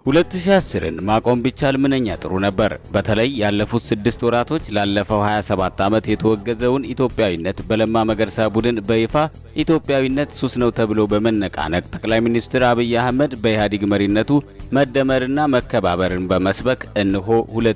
2010ን ማቆም ቢቻል ምንኛ ጥሩ ነበር። በተለይ ያለፉት ስድስት ወራቶች ላለፈው 27 ዓመት የተወገዘውን ኢትዮጵያዊነት በለማ መገርሳ ቡድን በይፋ ኢትዮጵያዊነት ሱስ ነው ተብሎ በመነቃነቅ ጠቅላይ ሚኒስትር አብይ አህመድ በኢህአዴግ መሪነቱ መደመርና መከባበርን በመስበክ እነሆ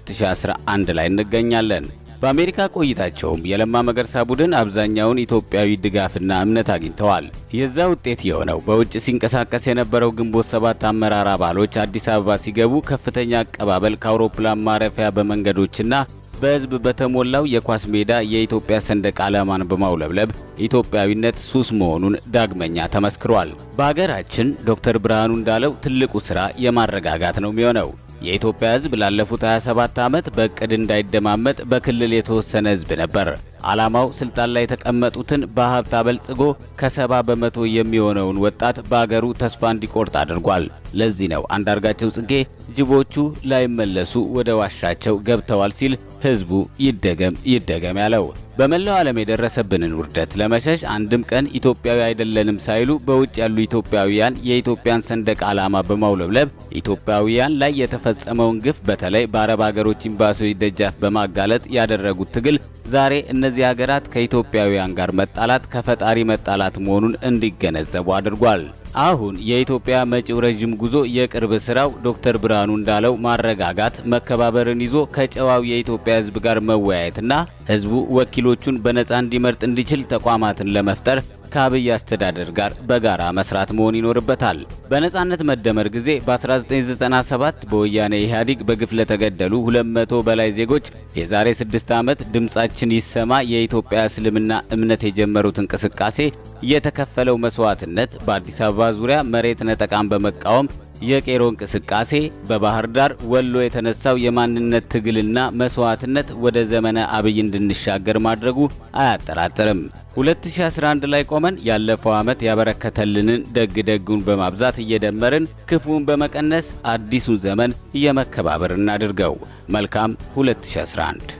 2011 ላይ እንገኛለን። በአሜሪካ ቆይታቸውም የለማ መገርሳ ቡድን አብዛኛውን ኢትዮጵያዊ ድጋፍና እምነት አግኝተዋል። የዛ ውጤት የሆነው በውጭ ሲንቀሳቀስ የነበረው ግንቦት ሰባት አመራር አባሎች አዲስ አበባ ሲገቡ ከፍተኛ አቀባበል ከአውሮፕላን ማረፊያ በመንገዶችና በሕዝብ በተሞላው የኳስ ሜዳ የኢትዮጵያ ሰንደቅ ዓላማን በማውለብለብ ኢትዮጵያዊነት ሱስ መሆኑን ዳግመኛ ተመስክሯል። በሀገራችን ዶክተር ብርሃኑ እንዳለው ትልቁ ሥራ የማረጋጋት ነው የሚሆነው። የኢትዮጵያ ሕዝብ ላለፉት 27 ዓመት በእቅድ እንዳይደማመጥ በክልል የተወሰነ ሕዝብ ነበር። ዓላማው ስልጣን ላይ የተቀመጡትን በሀብት አበልጽጎ ከሰባ በመቶ የሚሆነውን ወጣት በአገሩ ተስፋ እንዲቆርጥ አድርጓል። ለዚህ ነው አንዳርጋቸው ጽጌ ጅቦቹ ላይመለሱ ወደ ዋሻቸው ገብተዋል ሲል ሕዝቡ ይደገም ይደገም ያለው። በመላው ዓለም የደረሰብንን ውርደት ለመሸሽ አንድም ቀን ኢትዮጵያዊ አይደለንም ሳይሉ በውጭ ያሉ ኢትዮጵያውያን የኢትዮጵያን ሰንደቅ ዓላማ በማውለብለብ ኢትዮጵያውያን ላይ የተፈጸመውን ግፍ በተለይ በአረብ አገሮች ኤምባሲዎች ደጃፍ በማጋለጥ ያደረጉት ትግል ዛሬ እነዚህ ሀገራት ከኢትዮጵያውያን ጋር መጣላት ከፈጣሪ መጣላት መሆኑን እንዲገነዘቡ አድርጓል። አሁን የኢትዮጵያ መጪው ረዥም ጉዞ የቅርብ ስራው ዶክተር ብርሃኑ እንዳለው ማረጋጋት፣ መከባበርን ይዞ ከጨዋው የኢትዮጵያ ሕዝብ ጋር መወያየትና ሕዝቡ ወኪሎቹን በነፃ እንዲመርጥ እንዲችል ተቋማትን ለመፍጠር ከአብይ አስተዳደር ጋር በጋራ መስራት መሆን ይኖርበታል። በነጻነት መደመር ጊዜ በ1997 በወያኔ ኢህአዴግ በግፍ ለተገደሉ 200 በላይ ዜጎች የዛሬ 6 ዓመት ድምጻችን ይሰማ የኢትዮጵያ እስልምና እምነት የጀመሩት እንቅስቃሴ የተከፈለው መስዋዕትነት በአዲስ አበባ ዙሪያ መሬት ነጠቃን በመቃወም የቄሮ እንቅስቃሴ በባህር ዳር ወሎ የተነሳው የማንነት ትግልና መስዋዕትነት ወደ ዘመነ አብይ እንድንሻገር ማድረጉ አያጠራጥርም። 2011 ላይ ቆመን ያለፈው ዓመት ያበረከተልንን ደግ ደጉን በማብዛት እየደመርን ክፉን በመቀነስ አዲሱን ዘመን የመከባበር እናድርገው። መልካም 2011